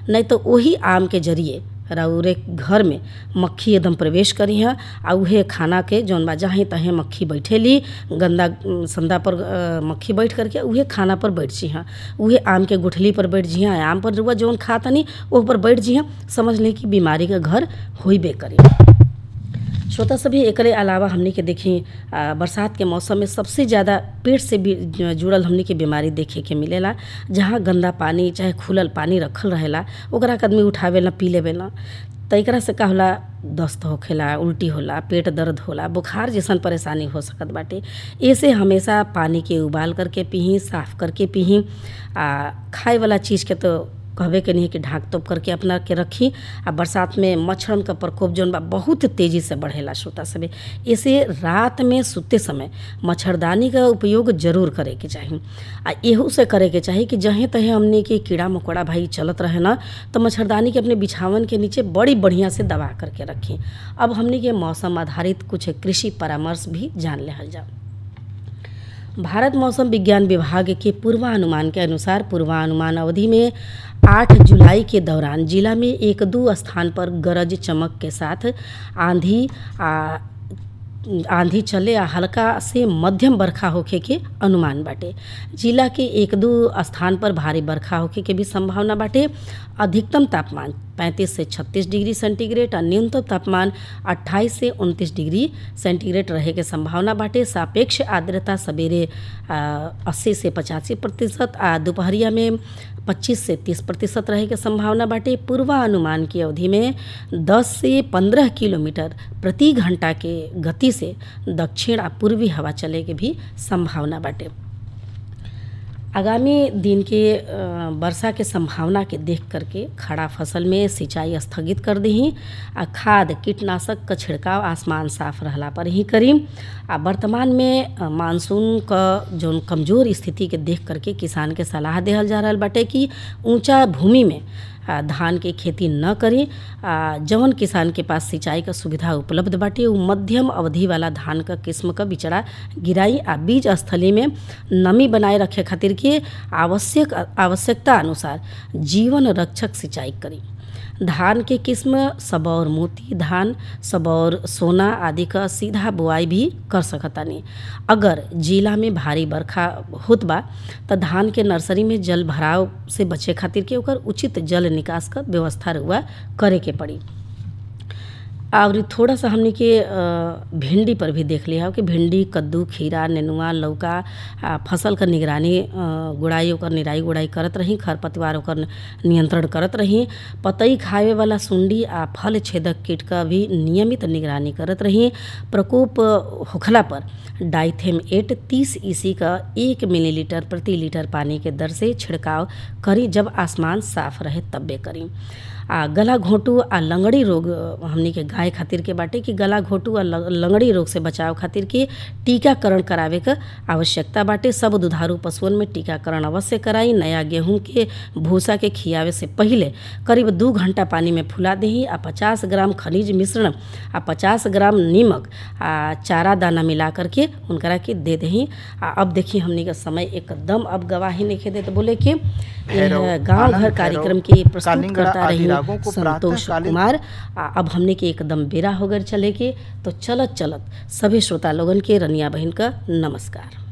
नहीं तो वही आम के जरिए रउरे घर में मक्खी एकदम प्रवेश करी है आ उहे खाना के जौन बा जहाँ तहें मक्खी बैठेली गंदा अम, संदा पर अ, मक्खी बैठ करके उहे खाना पर बैठ जी हाँ उहे आम के गुठली पर बैठ जी हाँ आम पर रुआ जौन खा तनी ओह पर बैठ जी हाँ समझ लें कि बीमारी का घर होइबे करी श्रोता सभी एकरे अलावा हमनी के देखी आ, बरसात के मौसम में सबसे ज़्यादा पेट से भी ज- जुड़ल हमनी के बीमारी देखे के मिलेला जहाँ गंदा पानी चाहे खुलल पानी रखल रहेला ओकरा के आदमी उठावेला पी लेवेला त एकरा से का होला दस्त होखेला उल्टी होला पेट दर्द होला बुखार जैसन परेशानी हो सकत बाटे ऐसे हमेशा पानी के उबाल करके पीही साफ करके पीही आ खाए वाला चीज़ के तो कहबे के नहीं कि ढाक तोप करके अपना के रखी आ बरसात में मच्छरन का प्रकोप जौन बा बहुत तेज़ी से बढ़ेला श्रोता सभी इसे रात में सुते समय मच्छरदानी का उपयोग जरूर करे के चाही आ एहू से करे के चाही कि जहें तहें हमने के कीड़ा मकोड़ा भाई चलत रहे ना तो मच्छरदानी के अपने बिछावन के नीचे बड़ी बढ़िया से दबा करके रखें अब हमने के मौसम आधारित कुछ कृषि परामर्श भी जान लेहल जाओ भारत मौसम विज्ञान विभाग के पूर्वानुमान के अनुसार पूर्वानुमान अवधि में 8 जुलाई के दौरान जिला में एक दो स्थान पर गरज चमक के साथ आंधी आ आंधी चले आ हल्का से मध्यम बरखा होखे के अनुमान बाटे जिला के एक दो स्थान पर भारी बरखा होखे के भी संभावना बाटे अधिकतम तापमान 35 से 36 डिग्री सेंटीग्रेड और न्यूनतम तापमान 28 से 29 डिग्री सेंटीग्रेड रहे के संभावना बाटे सापेक्ष आर्द्रता सवेरे अस्सी से पचासी प्रतिशत आ दोपहरिया में 25 से 30 प्रतिशत रहे के संभावना बाटे पूर्वानुमान की अवधि में 10 से 15 किलोमीटर प्रति घंटा के गति से दक्षिण आ पूर्वी हवा चले के भी संभावना बाटे आगामी दिन के अ, वर्षा के संभावना के देख करके खड़ा फसल में सिंचाई स्थगित कर दही आ खाद कीटनाशक का छिड़काव आसमान साफ रहला पर ही करी आ वर्तमान में अ, मानसून क जौन कमज़ोर स्थिति के देख करके किसान के सलाह देहल जा रहल बाटे कि ऊंचा भूमि में आ, धान के खेती न करी आ, जवन किसान के पास सिंचाई का सुविधा उपलब्ध बाटे उ मध्यम अवधि वाला धान का किस्म का बिचड़ा गिराई आ बीज स्थली में नमी बनाए रखे खातिर के आवश्यक आवश्यकता अनुसार जीवन रक्षक सिंचाई करी धान के किस्म सबौर मोती धान सबौर सोना आदि का सीधा बुआई भी कर सकतानी अगर जिला में भारी बरखा होत बा त धान के नर्सरी में जल भराव से बचे खातिर के ओकर उचित जल निकास का व्यवस्था रुआ करे के पड़ी और थोड़ा सा हमने के अ, भिंडी पर भी देख लिया हो कि भिंडी कद्दू खीरा नेनुआ लौका आ, फसल का निगरानी अ, गुड़ाई ओकर निराई गुड़ाई करत रही खरपतवार ओकर नियंत्रण करत रही पतई खावे वाला सुंडी आ फल छेदक कीट का भी नियमित निगरानी करत रही प्रकोप होखला पर डाइथेम एट तीस ईसी का एक मिलीलीटर प्रति लीटर पानी के दर से छिड़काव करी जब आसमान साफ रहे तब्बे करी आ गला घोंटू आ लंगड़ी रोग अ, हमनी के गाय खातिर के बाटे कि गला घोंटू आ ल- लंगड़ी रोग से बचाव खातिर के टीकाकरण करावे क आवश्यकता बाटे सब दुधारू पशुअन में टीकाकरण अवश्य कराई नया गेहूं के भूसा के खियावे से पहिले करीब दू घंटा पानी में फुला देही आ पचास ग्राम खनिज मिश्रण आ पचास ग्राम नीमक आ चारा दाना मिला करके उनकरा के दे देही आ अब देखिए हमनी का समय एकदम अब गवाही नहीं देते बोले कि भैरव, यह गांव घर आनंद कार्यक्रम भैरव, के प्रस्तुत कालिंगरा करता आदि रही रागों को संतोष प्रातःकालीन- कुमार आ, अब हमने के एकदम बेरा हो गए चले के तो चलत चलत सभी श्रोता लोगन के रनिया बहन का नमस्कार